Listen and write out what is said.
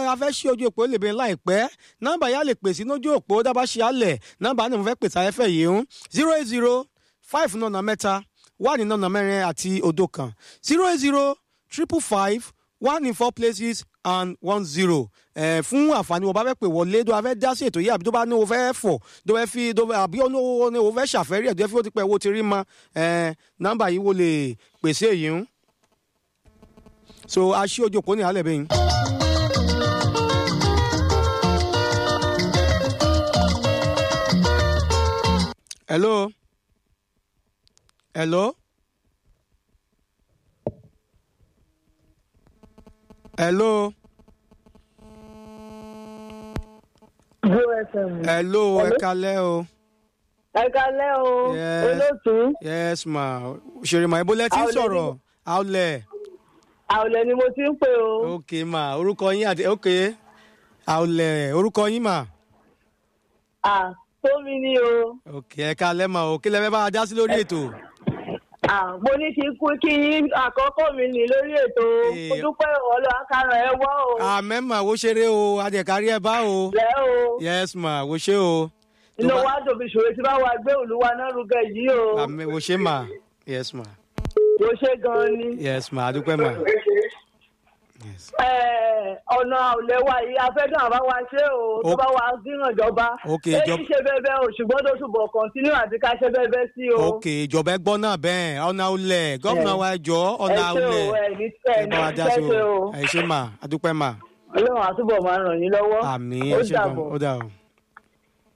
a fẹ́ ṣí ojú òpó lè bẹ láìpẹ́ nọ́mbà yà lè pèsè lójú òpó dábàá ṣe àlẹ̀ nọ́mbà náà mo fẹ́ pèsè ayẹ́fẹ́ yìí ń zero eight zero five nọ́nà mẹ́ta one in nọ́nà mẹ́rin àti òdo kan zero eight zero triple five one in four places and one zero ẹ fún àǹfààní wọn bá fẹ́ pè wọlé tó bá fẹ́ dá sí ètò yìí àbí tó bá ní o fẹ́ fọ̀ tó fẹ́ fi tó àbí ó ní o fẹ́ ṣàfẹ́rí ẹ̀ tó fẹ́ fi ó ti pẹ́ owó ti rí mọ́ ẹ nọ́mbà yìí wo lè pèsè èyí ń so a ṣí ojú òpó ní alẹ́ bẹ́yìn. hello hello hello Glo FM. hello ẹ kalẹ́ o Ẹ kalẹ́ o, Yes. olóòtú. yes ma ṣèrè ma ibo lẹ ti ń Àwọlẹ̀ sọ̀rọ̀ àwọlẹ̀ Àwùlẹ̀ ni mo ti ń pè o. ok ma orúkọ yín àti ok àwọlẹ̀ orúkọ yín ma À tómi ni o. ok ẹ kalẹ́ ma o kí lẹ fẹ́ bá a dá sí lórí ètò. À mo ní kí n kú kí yín àkọ́kọ́ mi nì lórí ètò. Eh. Mo dúpẹ́ ọ̀lọ́ àkàrà ẹ wọ́ o. àmẹ́ mà wo ṣeré o adẹ̀kárí ẹ bá o Lẹ́ o. yes ma wo ṣe o Tó Inú bá- wa dòbí ṣòro tí bá wa gbé olúwa náà rúgẹ yìí o. àmẹ́ wo ṣe ma yes ma Mo ṣe gan-an ni. yes ma adúpẹ́ ma yes Ẹ, ọ̀nà àwùlẹ̀ wa yìí afẹ́dùn àbá wa ṣe o. Tó Ok. bá wa dínà ìjọba. Ok, Èyí ìjọba- ṣe bẹ́ẹ̀ bẹ́ẹ̀ o ṣùgbọ́n tó túbọ̀ kọ̀ntínú àti ká ṣe bẹ́ẹ̀ bẹ́ẹ̀ sí o. ok ìjọba ẹ gbọ́ náà bẹ́ẹ̀ ọ̀nà olẹ̀ gọ́vùnà wa jọ ọ̀nà ẹ ṣé o, olẹ̀ ẹ ní ẹ ẹ ní bá wa dá sí ṣẹ́ṣe o o. ẹ ṣe ma adúpẹ́ ma ọlọ́run àtúbọ̀ máa ràn yín lọ́wọ́. àmì ó ẹ ṣe gan dàbọ̀. ó dà o.